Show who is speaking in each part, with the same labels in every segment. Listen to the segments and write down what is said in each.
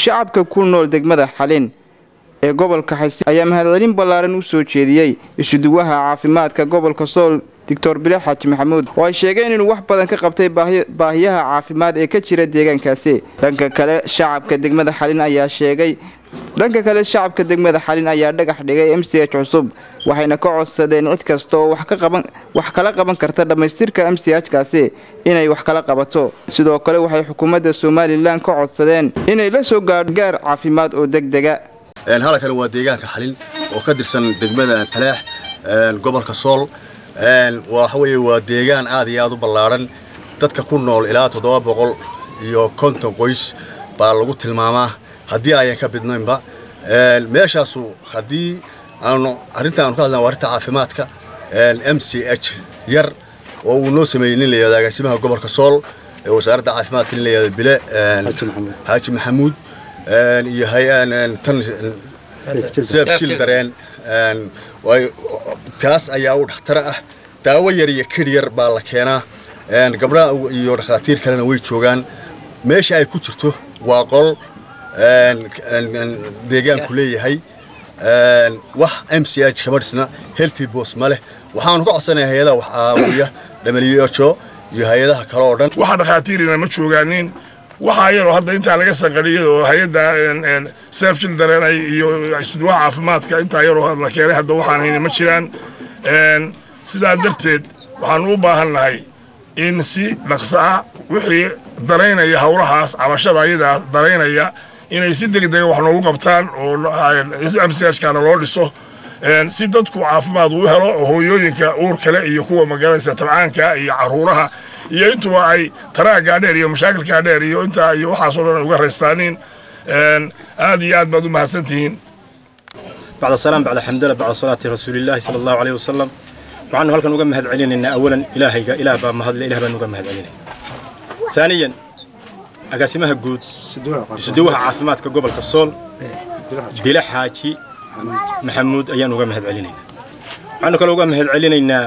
Speaker 1: shacabka ku nool degmada xalin ee gobolka xasi ayaa mahadcelin ballaaran u soo jeediyey isuduwaha caafimaadka gobolka sool doctor bile xaaji maxamuud oo ay sheegeen inuu wax badan ka qabtay baahiyaha caafimaad ee ka jira deegaankaasi dhanka kale shacabka degmada xalin ayaa sheegay dhanka kale shacabka degmada xalin ayaa dhagax dhigay m c h cusub waxayna ka codsadeen cid kasta oo wax kala qaban karta dhammaystirka m c h kaasi inay wax kala qabato sidoo kale waxay xukuumadda somalilan ka codsadeen inay la soo gaadho gaar caafimaad oo degdega
Speaker 2: halkan waa deegaanka xalin oo ka tirsan degmada talaax gobolka sool waxa weeye waa deegaan aad iyo aad u ballaaran dadka ku nool ilaa toddoba boqol iyo konton qoys baa lagu tilmaamaa haddii ayan ka bidnaynba meeshaasu haddii aanu arrinta aanu ka hadlana waa arrinta caafimaadka m c h yar oo uu noo sameeyey nin la yihahdo agaasimaha gobolka sool ee wasaaradda caafimaadka nin la yihahdo bile xaaji maxamuud iyo tan seef shil dareen taas ayaa u dhakhtara ah daawo yar iyo kidh yar baa la keenaa gabdhaha iyo dhakhaatiir kalena way joogaan meesha ay ku jirto waa qol deegaanku leeyahay wax m c h kama dhisna healthy bos ma leh waxaanu ka codsanaya hay-adaha wax aawiya who iyo hay-adaha kale oo dhan
Speaker 3: waxa dhakhaatiirina ma joogaanin waxaa yaroo hadda intaa laga sanqaliyay oo hay-adda sef children iyo isduwaha caafimaadka intaa yaroo la keenay hadda waxaan hayna ma jiraan sidaa darteed waxaanu u baahan nahay in si dhaqso ah wixii daraynaya howlahaas cabashada ayadaa daraynaya inay si degdega wax noogu qabtaan oo mchkana loo dhiso si dadku caafimaad uu helo oo hooyooyinka uur kale iyo kuwa magaranaysa tabcaanka iyo caruuraha iyo intuba ay taraagaa dheer iyo mashaakilkaa dheer iyo intaa iyo waxaasoo dhan ay uga raystaanin aad iyo aad baad u mahadsantihiin
Speaker 4: bacda salaam bacda xamdala bacda salaati rasuulillaahi sala allahu caleyhi wasalam waxaanu halkan uga mahad celinaynaa awalan ilaahayga ilaah baa mahadle ilah baanu uga mahad celinaya ثانيا agaasimaha guud isuduwaha caafimaadka gobolka sool bile xaaji maxamuud ayaan uga mahad celinaynaa waxaanu kaloo uga mahad celinaynaa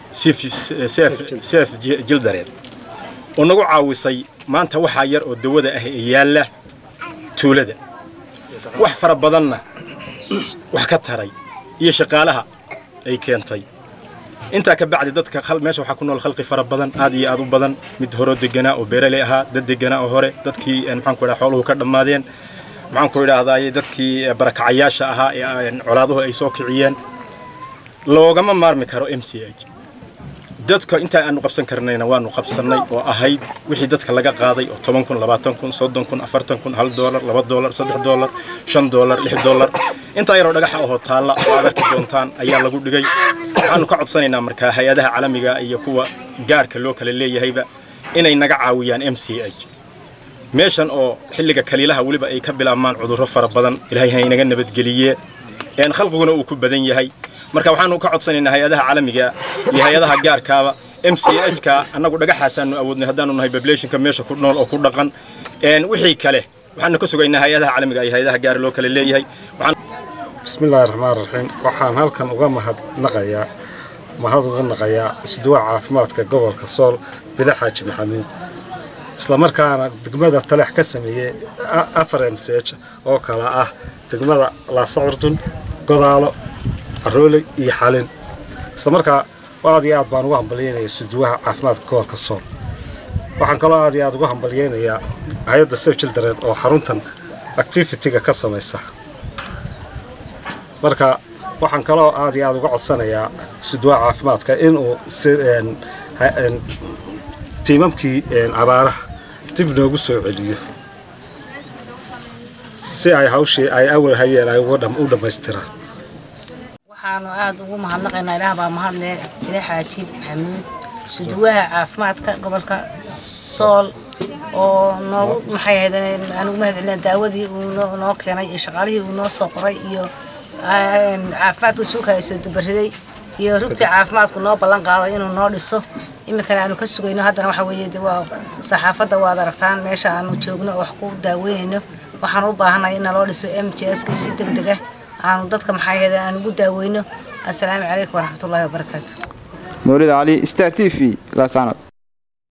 Speaker 4: seef jildareen oo nagu caawisay maanta waxaa yar oo dawada ah ee yaalla tuulada wax fara badanna wax ka taray iyo shaqaalaha ay keentay intaa ka bacdi dadka meesha waxaa ku nool khalqi fara badan aad iyo aad u badan mid horoo deganaa oo beeraley ahaa dad deganaa oo hore dadkii maxaanku idhaha xooluhu ka dhammaadeen maxaanku idhaahdaay dadkii barakacayaasha ahaa ee colaaduhu ay soo kiciyeen loogama maarmi karo m c h dadka intaa aanu qabsan karnayna waanu qabsannay oo ahayd wixii dadka laga qaaday oo toban kun labaatan kun soddon kun afartan kun hal doolar laba doolar saddex doolar shan doolar lix doolar intaa yaroo dhagaxa ahoo taalla oo aad arki doontaan ayaa lagu dhigay waxaanu ka codsanaynaa markaa hay-adaha caalamiga iyo kuwa gaarka loo kala leeyahayba inay naga caawiyaan m c h meeshan oo xilliga kaliilaha weliba ay ka bilaabmaan cudurro fara badan ilaahay ha inaga nabadgeliyee een khalqiguna uu ku badan yahay marka waxaanu ka codsanaynaa hay-adaha caalamiga iyo hay-adaha gaarkaaba m c h ka annagu dhagaxaasaanu awoodnay haddaanu nahay populationka meesha ku nool oo ku dhaqan wixii kale waxaanu ka sugaynaa hay-adaha caalamiga iyo hay-adaha gaar loo kala leeyahay
Speaker 5: bismillaahi raxmaan raxiim waxaan halkan uga mahadnaqayaa mahad uga naqayaa isduwaha caafimaadka gobolka sool bile xaaji maxamuud islamarkaana degmada taleex ka sameeyey afar m c h oo kale ah degmada laasacurdun godaalo arooley iyo xalin islamarkaa aad iyo aad baan ugu hambalyeynaya isuduwaha caafimaadka gobolka sool waxaan kaloo aad iyo aad ugu hambalyeynayaa hay-adda sef children oo xaruntan activity-ga ka samaysa marka waxaan kaloo aad iyo aad uga codsanayaa isuduwaha caafimaadka inuu tiimamkii abaaraha dib noogu soo celiyo si ay hawshii ay awal hayeen ay u dhammaystiraan
Speaker 6: waxaanu aad ugu mahadnaqaynaa ilaah baa mahadle ile xaaji maxamuud suduwaha caafimaadka gobolka sool oo noogu maxay ahayd aan ugu mahad celina daawadii uu noo keenay iyo shaqaalihii uu noo soo qoray iyo caafimaadka suuka ay soo dubariday iyo rugtii caafimaadku noo ballan qaaday inuu noo dhiso iminkana aanu ka sugayno haddana waxa weeye de waa saxaafadda waad aragtaan meesha aanu joogno oo wax ku daaweynayno waxaan u baahanay in naloo dhiso m j s ka si deg deg ah aanu dadka maxaa yeele aan ugu daaweyno assalaamu calaykum waraxmatullaahi wabarakaatu
Speaker 1: mawlid cali star t v laasaanad